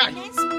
Kai.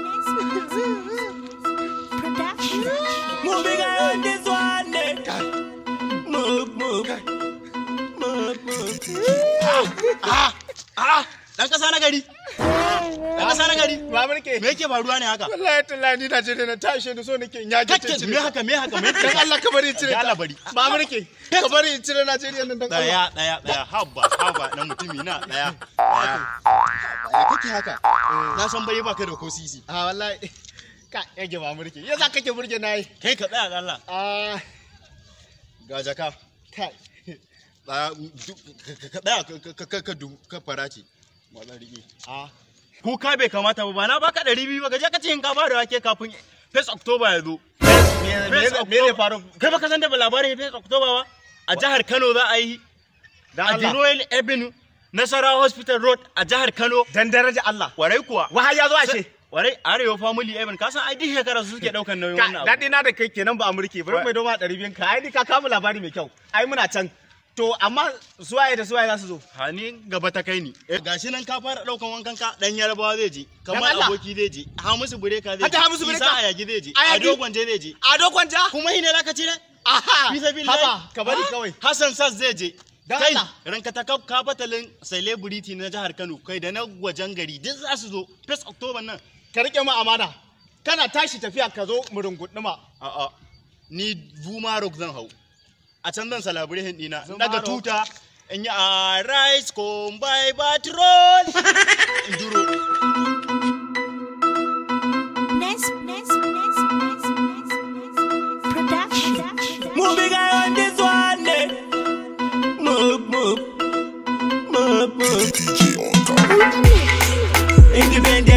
Moving on this one day. Move, move. Move, move. Ah, ah, dan kasa na gari. Dan kasa na gari. Ba mulke. Me yake faruwa ne haka? Wallahi tallahi ni Najeriya na tashi da so nake in yage ta Kakke cire. me haka me haka me Dan Allah ka bari in cire. Ya ta. Allah bari. Ba mulke. Ka bari in cire Najeriya nan dan Allah. Daya daya daya habba habba na mutumi na daya. Daya. Daya kake haka. Na san bare baka da ko sisi. Ah wallahi. Ka yage ba mulke. Yasa kake burge nayi. Kai ka tsaya da Allah. Ah Ga jaka. kai. Daya du- ka- ka tsaya ka- ka- ka- ka du- ka fara ce. Wannan rige. Ah Kuka bai kamata ba ba na baka ɗari biyu ba ka je ka ce in ka ba da wake kafin First October ya zo. me First me me ne faru? Kai baka san da labarin First October ba? A jihar Kano za a yi Dan a the Allah. Royal Avenue Nasarawa Hospital Road a jihar Kano. Dan daraja Allah. Warai kuwa. Wahai ya zo ashe. Warai Arewa Family Avenue ka san ai duk shekara su suke daukan nauyin wannan abu. Daɗi na da kai kenan ba a mulki bari mai doma ɗari biyun ka ai ni ka kama labari mai kyau ai muna can to amma suwaye da suwaye za su zo Hani gaba ta kai ni. Gashi nan ka fara daukan wankan ka dan Yarbawa zai je. Kamar Allah. aboki zai je. Hamisu Bureka zai je. Hata Hamisu Bureka? Isa Ayagi zai je. Ayagi? Ado Gwanje zai je. a dokon ja Kuma shi ne zaka cire? aha Fi sabilillahi. haba ka bari kawai Hassan Sas zai je. Dan Kai Allah. ranka ta kaf ka batalin celebrity na jihar Kano kai da na wajen gari duk za su zo. First October nan. ka rike mu amana kana tashi tafiya ka zo mu runguduma A'a, ni Vuma Rock zan hau. A can zan salabure ɗina. Zuma Daga Rock. tuta, in yi a rice come by patrol. In duro. Moving on this one day. Move, move. Move, move. Independent